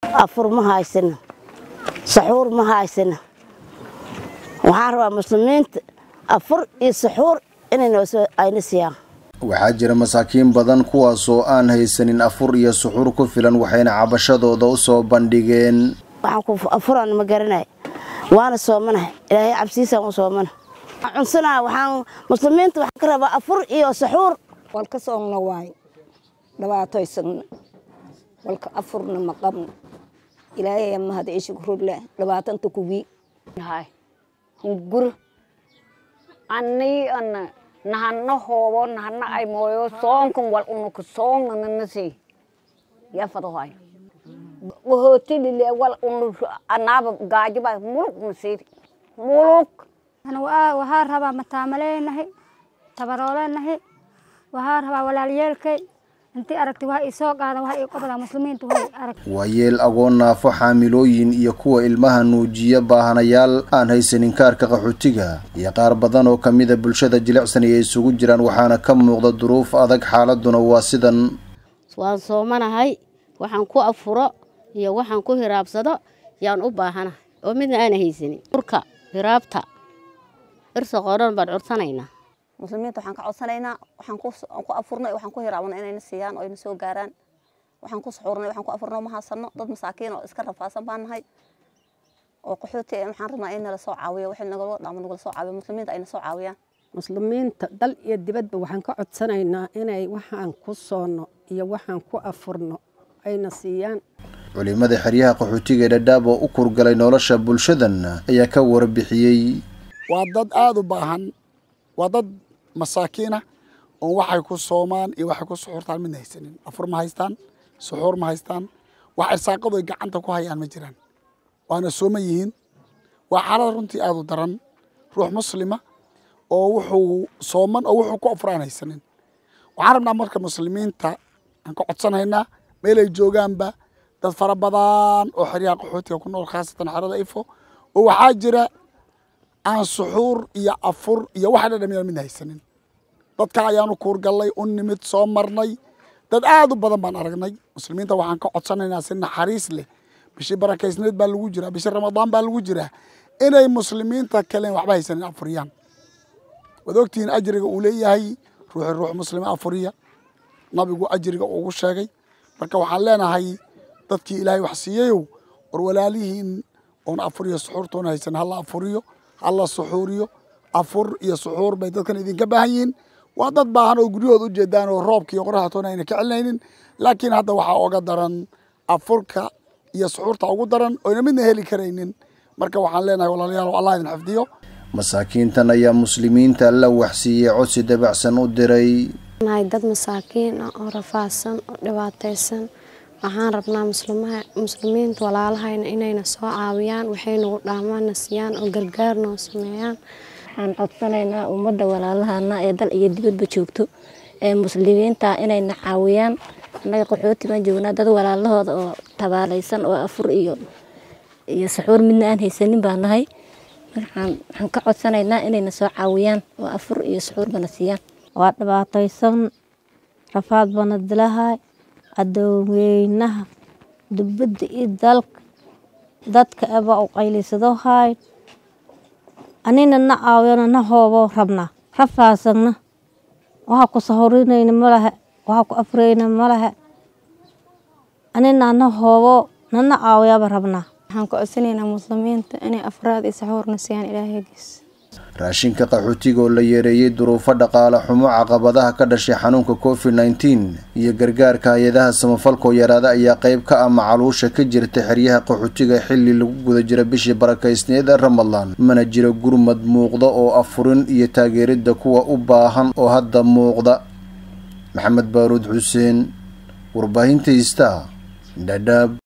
afur ma haysano saxuur ma haysano waxaan rabaa muslimiinta afur iyo saxuur inay ayna siiyaan waxaa jira masaakiin badan kuwaasoo aan haysanin afur iyo suxuur ku filan waxayna cabashadooda u soo bandhigeen afuraan ma garanay waana soomanahay ilaahay cabsiisaan u soomana cunsanaa waxaan muslimiinta waxaan ka rabaa afur iyo saxuur walka soomna waayo dhibaatoysagna walka afurna ma qabno ilaahay mahad ishkurule dhibaatanta kuwii hunguro annii ana nahana hoobo nahana ay mooyo soonkan wal unuka soonna nanasi yafadahoy wahootilile wal unu anaaba gaajiba muluk nasiir muluk waxaa rabaa mataamaleenahay tabaroolenahay waxaa rabaa walaalyeelkay intii aragtay waa isoo qaada waa ii qobda muslimiintu way arag waa yeel agoon naafo xaamilooyin iyo kuwa ilmaha nuujiya baahanayaal aan haysanin kaarka qaxootiga iyo qaar badan oo kamida bulshada jilicsan ay isugu jiraan waxaana ka muuqda duruuf adag xaaladuna waa sidan waan soomanahay waxaan ku afuro iyo waxaan ku hiraabsado yaan u baahanahay oo midna aana haysanin urka hiraabta irsaqoodhan baan cursanaynaa muslimiinta waxaan ka codsanaynaa waxaan ku afurnay waxaan ku hiraabnay inayna siiyaan oo ayna soo gaaraan waxaan ku suxuurnay waxaan ku afurnay ma haysano dad masaakiin oo iska rafaasan baan nahay oo qaxooti waxaan rabnaa in nala soo caawiyo wixii nagala dhaamo nagala soo caawiyo muslimiinta ayna soo caawiyaan muslimiinta dal iyo dibadba waxaan ka codsanaynaa inay waxaan ku soonno iyo waxaan ku afurno ayna siiyaan culimada xeryaha qaxootiga ee dhadhaab oo u kurgalay nolosha bulshadan ayaa ka warbixiyey waa dad aada u baahan waa dad masaakiinah oon waxay ku soomaan iyo waxay ku suxuurtaan midna haysanin afur ma haystaan suxuur ma haystaan wax irsaaqadu ay gacanta ku hayaan ma jiraan waana sooma yihiin waa xaalad runtii aada u daran ruux muslima oo wuxuu sooman oo wuxuu ku afur aan haysanin waxaan rabnaa marka muslimiinta aan ka codsanaynaa meel ay joogaanba dad fara badan oo xeryaha qaxootiga ku nool khaasatan xerada ifo oo waxaa jira aan suxuur iyo afur iyo waxa dhadhamiyaan midna haysanin dadka ayaanu kuurgallay u nimid soo marnay dad aada u badan baan aragnay muslimiinta waxaan ka codsanaynaa si naxariis leh bishii barakaysneed baa lagu jiraa bishii ramadaan baa lagu jiraa inay muslimiinta kalen waxba haysanin afuriyaan waad ogtihiin ajriga uu leeyahay ruuxi ruux muslima afuriya nabigu ajriga ugu sheegay marka waxaan leenahay dadkii ilaahay wax siiyayow war walaalihiin oon afuriyo suxuurtoona haysan hala afuriyo hala suxuuriyo afur iyo suxuur bay dadkan idinka baahan yihiin waa dad baahan oo guryahooda u jeedaan oo roobka iyo qoraxatoona ayna ka celinaynin laakiin hadda waxaa oga daran afurka iyo suxuurta ugu daran oyna midna heli karaynin marka waxaan leenahay walaalayaal allah idin xifdiyo masaakiintan ayaa muslimiinta la waxsiiyey codsi dabacsan u diray nahay dad masaakiin ah oo rafaadsan oo dhibaataysan waxaan rabnaa muslimiinta walaalahayna inayna soo caawiyaan waxay nagu dhaamaana siiyaan oo gargaar noo sameeyaan waxaan codsanaynaa ummadda walaalahana ee dal iyo dibadba joogto ee muslimiinta inayna caawiyaan annaga qaxooti baan joognaa dad walaalahooda oo tabaalaysan oo afur iyo iyo saxuur midna aan haysanin baa nahay waxaan ka codsanaynaa inayna soo caawiyaan oo afur iyo saxuur bana siiyaan waa dhibaataysan rafaad bana dilahay adooweynaha dubadda iyo dalka dadka eba u qaylisado haay anina na caawiyana na hoobo rabnaa rafaasagna waxaa ku sahurinayna malahe waxaa ku afreyna malahe anina na hoobo nana caawiyaaba rabnaa waxaan ka codsanaynaa muslimiinta inay afraad iyo saxuurna siiyaan ilaahagiis raashinka qaxootiga oo la yeereeyey duruufo dhaqaale xumo caqabadaha ka dhashay xanuunka covid nneteen iyo gargaarka hay-adaha samafalkoo yaraada ayaa qayb ka ah macaluusha ka jirta xeryaha qaxootiga xilli lagu guda jira bishii barakaysneed ee ramadaan mana jiro gurmad muuqda oo afurin iyo taageeridda kuwa u baahan oo hadda muuqda maxamed baaruud xuseen warbaahinta ista dhadhaab